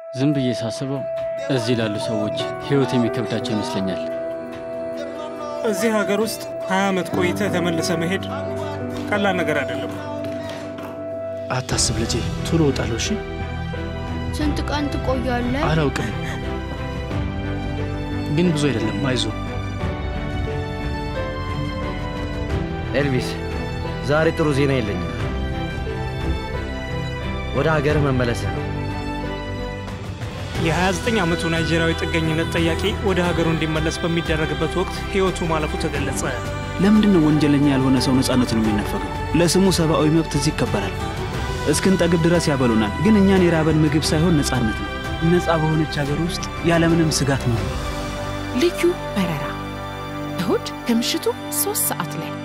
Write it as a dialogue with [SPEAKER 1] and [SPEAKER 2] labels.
[SPEAKER 1] ዝም ብዬ ሳስበው እዚህ ላሉ ሰዎች ሕይወት የሚከብዳቸው ይመስለኛል።
[SPEAKER 2] እዚህ ሀገር ውስጥ ሀያ ዓመት ቆይተህ ተመልሰ መሄድ ቀላል ነገር አይደለም።
[SPEAKER 3] አታስብ ልጄ፣ ቶሎ እወጣለሁ። እሺ፣
[SPEAKER 4] ስንት ቀን ትቆያለህ?
[SPEAKER 3] አላውቅም፣ ግን ብዙ አይደለም። አይዞ
[SPEAKER 5] ኤልቪስ፣ ዛሬ ጥሩ ዜና የለኝም። ወደ ሀገርህ መመለስ ነው።
[SPEAKER 2] የ29 ዓመቱ ናይጄሪያዊ ጥገኝነት ጠያቂ ወደ ሀገሩ እንዲመለስ በሚደረግበት ወቅት ሕይወቱ ማለፉ ተገለጸ።
[SPEAKER 6] ለምንድን ነው ወንጀለኛ ያልሆነ ሰው ነፃነቱን የሚነፈገው? ለስሙ ሰብአዊ መብት እዚህ ይከበራል። እስክንጠግብ ድረስ ያበሉናል። ግን እኛን የራበን ምግብ ሳይሆን ነፃነት ነው። ነፃ በሆነች ሀገር ውስጥ ያለምንም ስጋት ነው።
[SPEAKER 7] ልዩ በረራ እሁድ ከምሽቱ ሶስት ሰዓት ላይ